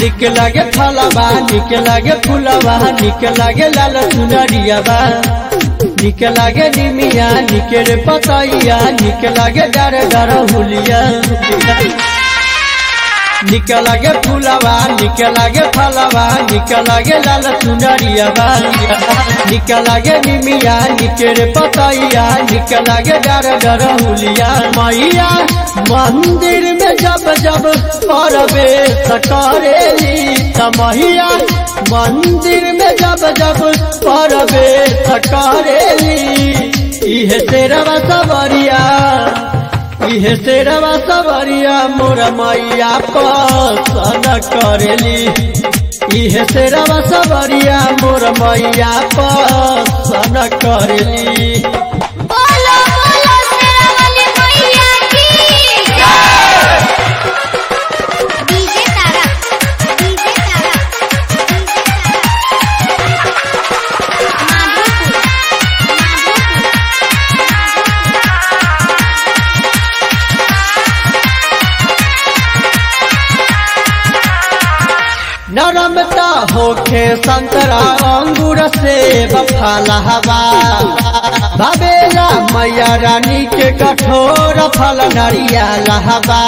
निक लागे फलवा निक लागे फूलवा निक लागे लाल चुनरियावा निक लागे निमिया निक रे पतैया निक लागे डर डर हुलिया निक लागे फूलवा निक लागे फलवा निक लागे लाल चुनरियावा निक लागे निमिया निक रे पतैया निक लागे डर डर हुलिया मैया मंदिर में जब जब प्रवेश करेली तमहिया मंदिर में जब जब प्रवेश करेली इहे तेरवा सवरिया इहे तेरवा सवरिया मोर मैया पसन करेली इहे तेरवा सवरिया मोर मैया पसन करेली बोलो बोलो शेरावाली मैया की डीजे तारा डीजे तारा माधोपुर माधोपुर नरमता होखे संतरा अंगूर से बफाला हवा भवेला मैया रानी के कठोर फल नरिया लहबा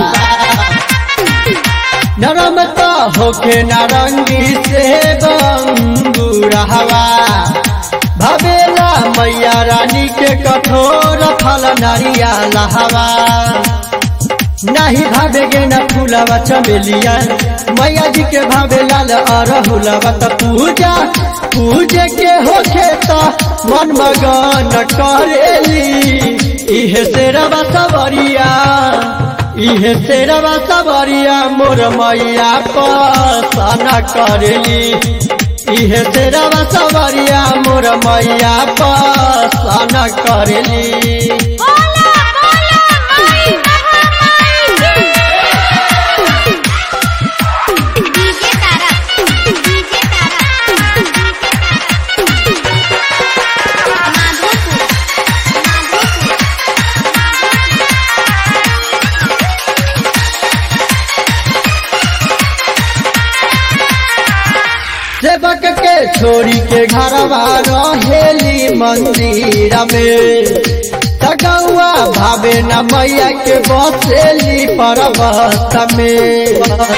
नरमता होखे नारंगी से अंगूर हवा भवेला मैया रानी के कठोर फल नरिया लहवा नहीं भावेगे न फूलवा चमेलिया मैया जी के भावे लाल अरहुलवा त पूजा पूजे के होखे त मन मगन करेली इहे सेरवा सवरिया इहे सेरवा सवरिया मोर मैया पसन करेली इहे सेरवा सवरिया मोर मैया पसन करेली बोलो बोलो माई डीजे तारा डीजे तारा माधोपुर माधोपुर सेवक के छोरी के घरवा रहेली मंदिर में तगौआ भावे न मैया के बसेली पर्वत में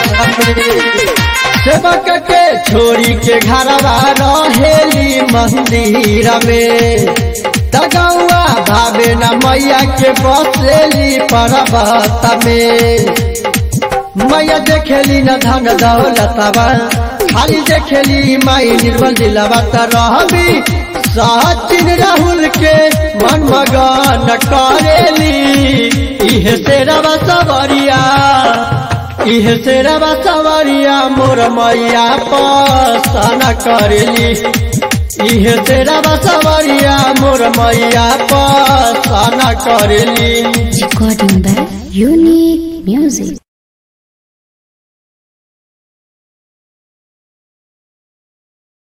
सेवक के छोरी के घरवा रहेली मंदिर में तगौआ भावे न मैया के बसेली पर्वत में मैया देखेली न धन दौलतवा खाली देखेली माई निर्मल दिलवा त रहबी सचिन राहुल के मन मगन करेली इहे सेरवा सवरिया इहे सेरवा सवरिया मोर मैया पसन करेली इहे सेरवा सवरिया मोर मैया पसन करेली Recording by Unique Music.